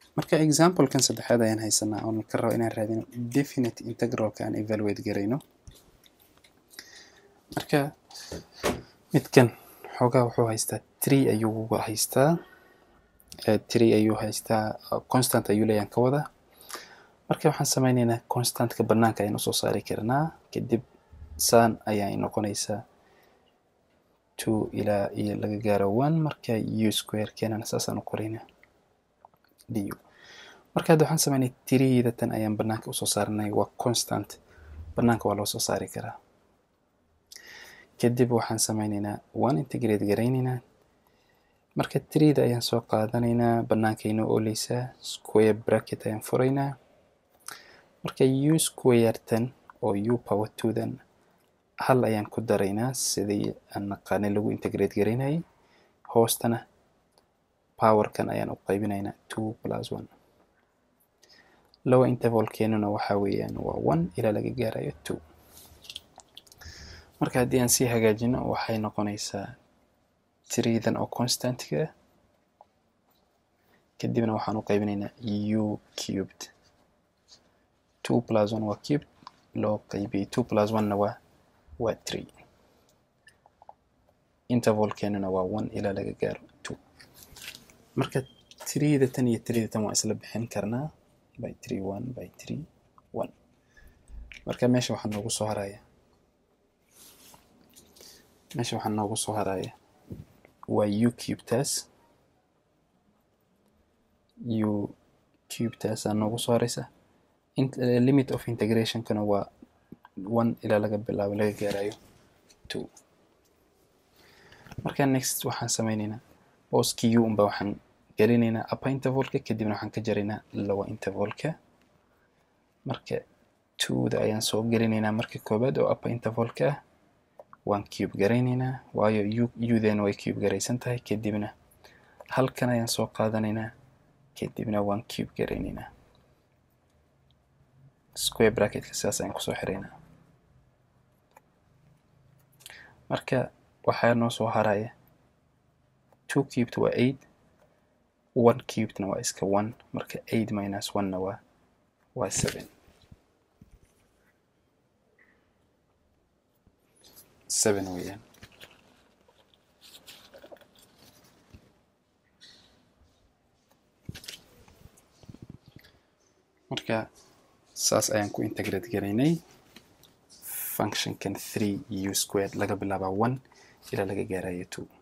marka examplekan saddexaad ayaan haysanaa oon ka rabo inaan raadino definite integralka aan evaluate garayno marka midkan xoogaa wuxuu haystaa tree ayuu haystaa tree ayuu haystaa constant ayuu leeyaan ka wada marka waxaan sameyneynaa constantka banaanka ayaan usoo saari karnaa kadib saan ayay noqonaysaa two ilaa iyo laga gaaro one marka u square keenana saasaan u qoraynaa du marka hadda waxaan sameynay tiriida tan ayaan banaanka usoo saaranay waa constant banaanka waa loo soo saari karaa kadib waxaan sameyneynaa one integrate garayneynaa marka tiriida ayaan soo qaadanaynaa banaanka inoo ooleysaa square bracket ayaan furaynaa marka u square tan oo u power two dan hal ayaan ku daraynaa sidii aan naqaanay lagu integrate garaynayay hoostana powerkan ayaan u qaybinaynaa two plus one lower intervalkeenuna waxaa weeyaan waa one ilaa laga gaarayo two marka haddii aan sii hagaajino waxay noqonaysaa tiriidan oo constantiga ah kadibna waxaan u qaybinaynaa u cubed two plus one waa cubed loo qaybiyey two plus one na waa waa tree intervalkeenuna waa one ilaa laga gaaro two marka triida tan iyo triida tan waa isla bixin karnaa by tree one by tree one marka meesha waxaa noogu soo haraya meesha waxaa noogu soo haraya waa u cubetaas u cubetaasaa noogu soo haraysa limit of integrationkana waa one ilaa laga bilaabo laga gaarayo two marka next waxaan sameyneynaa booski u unba waxaan gelinaynaa upper intervalka kadibna waxaan ka jaraynaa lower intervalka marka twoda ayaan soo gelinaynaa marka koobaad oo upper intervalka ah waan cube garaynaynaa waayo udan way cube garaysan tahay kadibna halkan ayaan soo qaadanaynaa kadibna waan cube garaynaynaa square bracketka sidaas ayaan kusoo xiraynaa marka waxaa noo soo haraya two cubed waa eight one cubedna waa iska one marka eight minus one na waa waa seven seven weeyaan marka saas ayaan ku integrate garaynay functionkan three u squared laga bilaaba one ilaa laga gaarayo two